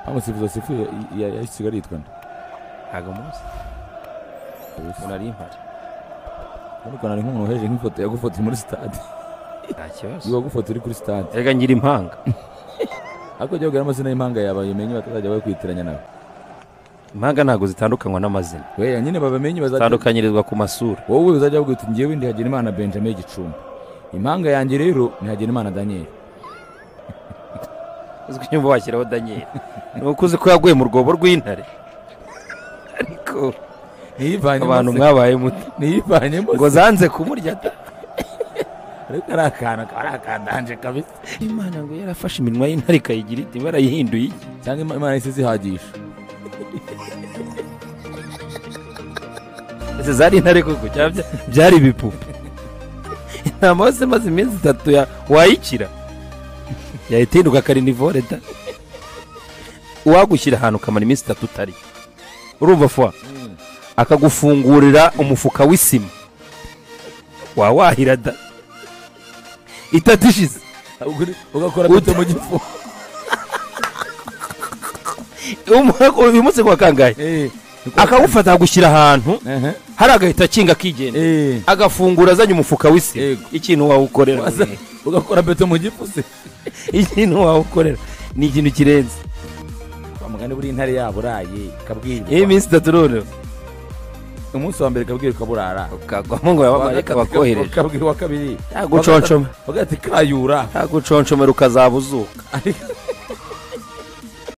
bamusifuza sifuye yahise aritwana ntabwo munsi umuntu ari impari ariko nari nk'umuntu heje nk'ifoto yagufotoye muri sitade nta kibazo iba gufoto uri kuri sitade erega ngira impanga ariko jya wabwira amazina y'imanga yawe umenye batazajya bakwitiranya nawe impanga ntabwo zitandukanywa n'amazina weya nyine babamenye bazajya zitandukanyirizwa ku masura wowe uzajya wabwira uti ngewe ndi Hagenimana benjamin gicumbi impanga yanjye rero ni Hagenimana daniel uzwi nyuma washyiraho daniel ni uko uzi ko yaguye mu rwobo rw'intare ariko ntiyivanyemo abantu mwabaye muto ntiyivanyemo ngo zanze kumurya da ariko ari akantu kari akandanje kabisa imana ngo yarafashe iminwa y'intare ikayigira iti barayihinduye iki cyangwa Ima- imana yahise zihagisha ese zari intare koko cyangwa bya- byari ibipupe intama hose imaze iminsi itatu ya- wayikira yahita ihinduka karinivore da uwagushyira ahantu ukamara iminsi itatu utari urumva fwa akagufungurira umufuka w'isima wawahira da itatu ishize Ugakora- ugakora gute Uta- mu gifu Umu- uyu munsi kuwa kangahe Eh, akagufata akagushyira ahantu ehe, hari agahita akinga akigendera eh. agafungura azanye umufuka w'isima Yego. ikintu wawukorera Waza- ugakora beto mu gifu se ikintu wawukorera ni ikintu kirenze wa mugani buriya intare yaba uraye iyo ikabwirwa iminsi itatu noneho umunsi wa mbere ikabwirwa ikaburara ukagwamo ngo abamarayika bakohereje ukabwira uwa kabiri Yaguconshoma. bagati kayura ntaguconshomera ukazabuzuka Ariko-